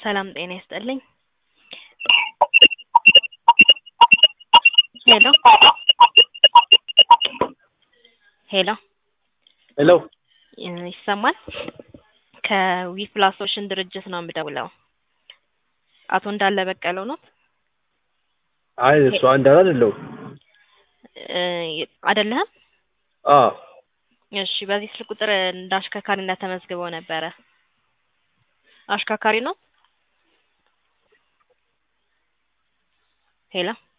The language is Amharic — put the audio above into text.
ሰላም ጤና ይስጥልኝ። ሄሎ ሄሎ ሄሎ ይሰማል? ከዊፕላስ ሶሉሽን ድርጅት ነው የምደውለው። አቶ እንዳለ በቀለው ነው አይ እሱ አንዳር አይደለሁም። አይደለህም? አዎ እሺ፣ በዚህ ስልክ ቁጥር እንደ አሽከርካሪነት ተመዝግበው ነበረ። አሽከርካሪ ነው? ሄሎ